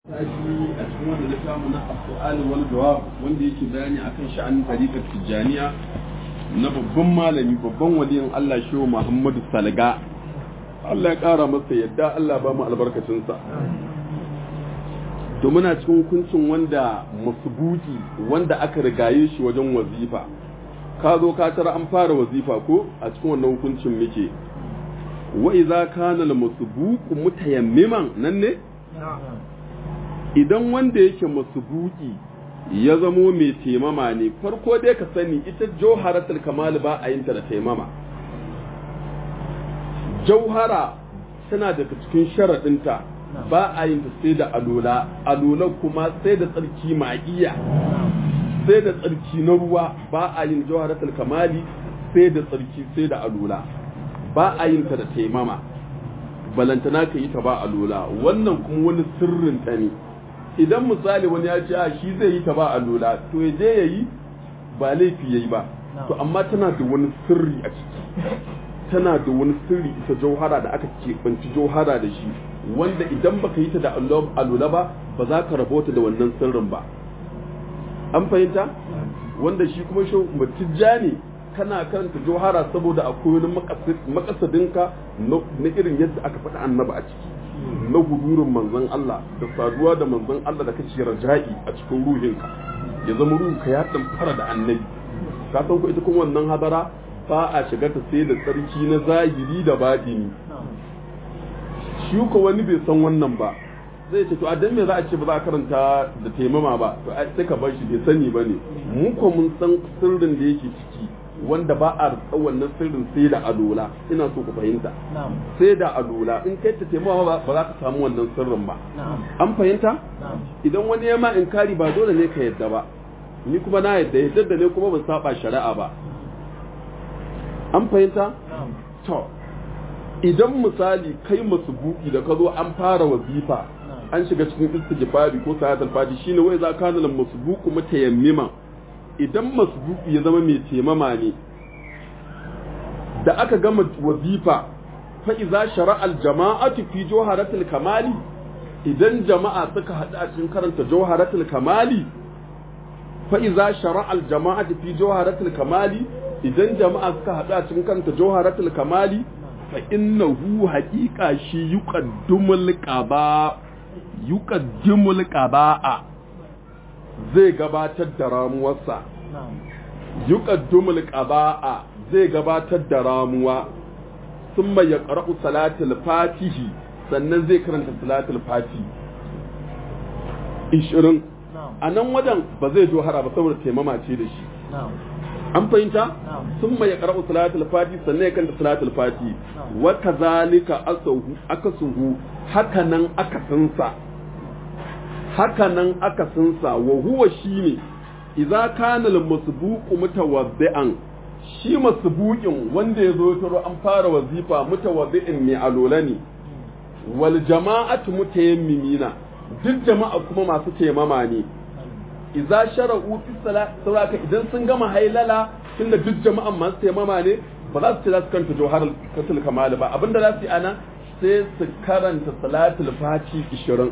Tashi a cikin wanda na samu na as-su'al wal jawab wanda yake bayani akan sha'anin tariqat tijaniya na babban malami babban waliyin Allah shehu Muhammadu Salga Allah ya kara masa yadda Allah ba mu albarkacin sa to muna cikin hukuncin wanda masubuki wanda aka rigaye shi wajen wazifa ka zo ka tara an fara wazifa ko a cikin wannan hukuncin muke wa idza kana al-masbuqu mutayammiman nan ne idan wanda yake masubuki ya zamo mai taimama ne farko dai ka sani ita jauharatul kamal ba a yin ta da taimama jauhara tana daga cikin sharaɗinta ba a yin ta sai da alola alola kuma sai da tsarki ma'iya sai da tsarki na ruwa ba a yin jauharatul kamali sai da tsarki sai da alola ba a yin ta da taimama balantana ka yi ta ba alola wannan kuma wani sirrin ta ne idan misali wani ya ce a shi zai yi ta ba a lola to ya je ya yi ba laifi ya yi ba to amma tana da wani sirri a ciki tana da wani sirri ita jauhara da aka keɓanci jauhara da shi wanda idan baka yi ta da alola ba ba za ka rabota da wannan sirrin ba an fahimta wanda shi kuma shi matijja ne kana karanta jauhara saboda akwai wani makasadinka na irin yadda aka faɗa annaba a ciki na gudurin manzon Allah da saduwa da manzon Allah da kace raja'i a cikin ruhinka ya zama ruhinka ya dan fara da annabi ka san ko ita kuma wannan hadara ba a shiga ta sai da tsarki na zahiri da batini shi ko wani bai san wannan ba zai ce to a dan me za a ce ba za a karanta da taimama ba to sai ka bar shi bai sani bane mu ko mun san sirrin da yake ciki wanda ba a rika wannan sirrin sai da alola ina so ku fahimta sai da alola in kai ta taimawa ba ba za ka samu wannan sirrin ba an fahimta idan wani ya ma inkari ba dole ne ka yadda ba ni kuma na yadda yadda da ne kuma ban saba shari'a ba an fahimta to idan misali kai masu buki da ka zo an fara wazifa an shiga cikin istighfari ko salatul fati shine wai za ka nan masu buku mutayammima idan masbuki ya zama mai temama ne da aka gama wazifa fa iza shara'al jama'atu fi jawharatul kamali idan jama'a suka haɗu a cikin karanta jawharatul kamali fa iza shara'al jama'atu fi jawharatul kamali idan jama'a suka haɗu a cikin karanta jawharatul kamali fa innahu haqiqa shi yuqaddimul qaba yuqaddimul qaba'a zai gabatar da ramuwarsa yuqaddimul qaba'a zai gabatar da ramuwa thumma yaqra'u salatul fatihi sannan zai karanta salatul fati 20 a nan wajen ba zai jo hara ba saboda taimama ce da shi an fahimta thumma yaqra'u salatul fati sannan ya karanta salatul fati wa kazalika asahu akasuhu haka nan akasinsa haka nan aka sunsa wa huwa shine idza kana al-masbuqu mutawaddi'an shi masbuqin wanda yazo taro an fara wazifa mutawaddi'in mai alola ne wal jama'atu mutayammimina duk jama'a kuma masu taimama ne idza shara'u fi salati idan sun gama hailala tunda duk jama'an masu taimama ne ba za su ce za su kanta jawharar katul kamal ba abinda za su yi ana sai su karanta salatul fati 20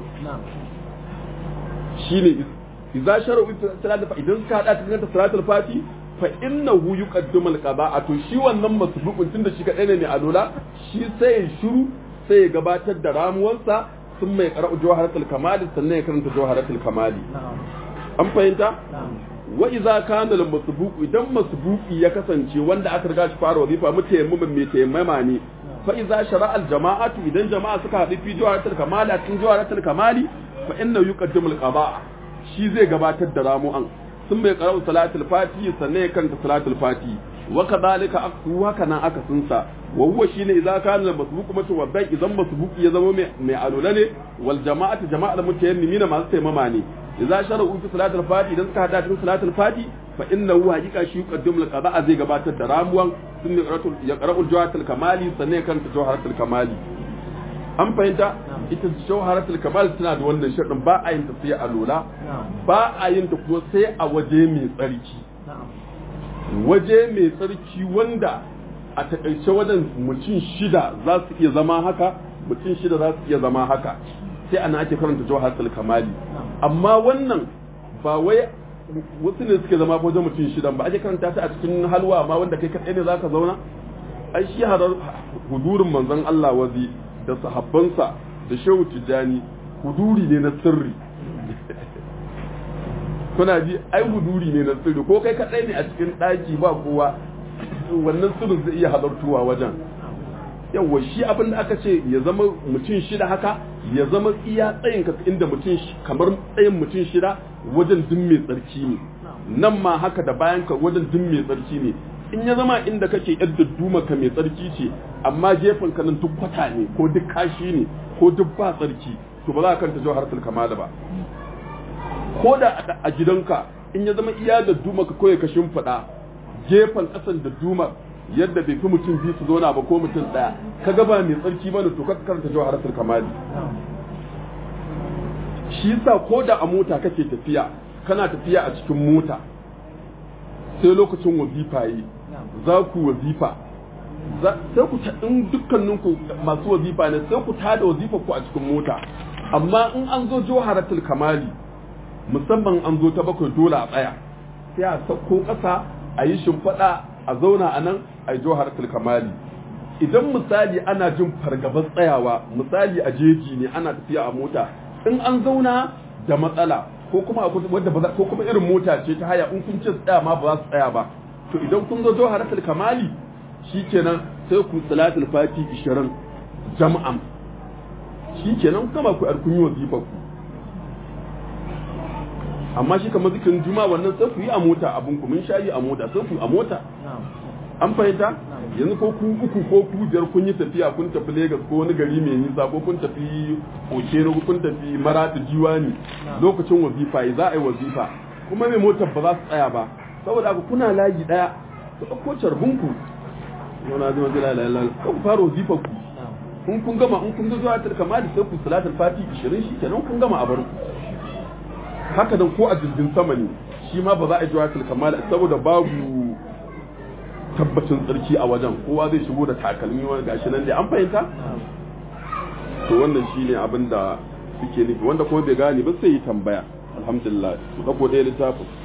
shine idza shara'u salatul fati idan suka hada cikin ta salatul fati fa innahu yuqaddimu al-qada'a to shi wannan masbuqun tunda shi kadai ne mai alola shi sai ya shiru sai ya gabatar da ramuwarsa sun mai qara'u jawharatul kamali sannan ya karanta jawharatul kamali an fahimta wa idza kana al-masbuq idan masbuqi ya kasance wanda aka riga shi fara wazifa mutayammimin mai tayammama ne fa idza shara'a al-jama'atu idan jama'a suka haɗu fi jawharatul kamali a cikin jawharatul kamali fa inna yuqaddimu al-qada shi zai gabatar da ramu'an sun bai qara'u salatul fati sannan ya kanta salatul fati wa kadhalika aksu haka nan aka sunsa wa huwa shine idza kana al-masbuq mutawaddi idan masbuq ya zama mai alula ne wal jama'atu jama'al mutayammimina masu taimama ne idza shara'u fi salatul fati idan suka hada cikin salatul fati fa innahu haqiqa shi yuqaddimu al-qada zai gabatar da ramuwan sun ya qara'u jawharatul kamali sannan ya kanta jawharatul kamali an fahimta ita jawharatul kamal tana da wannan sharɗin ba a yin ta sai a lola ba a yin ta kuma sai a waje mai tsarki waje mai tsarki wanda a takaice wajen mutum shida za su iya zama haka mutum shida za su iya zama haka sai ana ake karanta jawharatul kamali amma wannan ba wai wasu ne suke zama wajen mutum shidan ba ake karanta ta a cikin halwa ma wanda kai kaɗai ne zaka zauna ai shi harar hudurin manzon Allah wazi da sahabbansa da shehu tijjani huduri ne na sirri kuna ji ai huduri ne na sirri ko kai kaɗai ne a cikin ɗaki ba kowa wannan sirrin zai iya halartuwa wajen yawa shi abin da aka ce ya zama mutum shida haka ya zama iya tsayin ka inda mutum kamar tsayin mutum shida wajen din mai tsarki ne nan ma haka da bayan ka wajen din mai tsarki ne in ya zama inda kake yadda duma ka mai tsarki ce amma gefen ka nan duk kwata ne ko duk kashi ne ko duk ba tsarki to ba za ka kanta jawharatul kamala ba ko da a gidanka in ya zama iya da duma ka koya ka shimfiɗa gefen ƙasan da duma yadda bai fi mutum biyu su zauna ba ko mutum ɗaya ka gaba mai tsarki bane to ka karanta jawharatul kamali shi yasa ko da a mota kake tafiya kana tafiya a cikin mota sai lokacin wazifa yi za ku wazifa sai ku in dukkaninku masu wazifa ne sai ku tada wazifa ku a cikin mota amma in an zo jawharatul kamali musamman an zo ta bakwai dole a tsaya sai a sauko ƙasa a yi shimfiɗa a zauna a nan a yi jawharatul kamali idan misali ana jin fargabar tsayawa misali a jeji ne ana tafiya a mota in an zauna da matsala ko kuma wadda ba ko kuma irin mota ce ta haya in kun ce tsaya ma ba za su tsaya ba to idan kun zo jawharatul kamali shikenan sai ku salatul fati 20 jama'an shikenan kama ku arkun yi wazifa ku amma shi kamar zikirin juma wannan sai ku yi a mota abin ku mun shayi a mota sai ku a mota an fahimta yanzu ko ku uku ko ku biyar kun yi tafiya kun tafi Legas ko wani gari mai nisa ko kun tafi Okeno ko kun tafi Maratu Jiwani lokacin wazifa yi za a yi wazifa kuma mai motar ba za su tsaya ba saboda haka kuna layi daya ku ɗauko carbin ku yana zama zai lalala ko ku fara wazifa ku in kun gama in kun ga zuwa kamali sai ku salatul fati 20 shi kenan kun gama a bar ku haka nan ko a jirgin sama ne shi ma ba za a yi jawatul kamal saboda babu tabbacin tsarki a wajen kowa zai shigo da takalmi wani gashi nan dai an fahimta to wannan shine abin da suke nufi wanda kuma bai gane ba sai yi tambaya alhamdulillah su dauko ɗaya littafin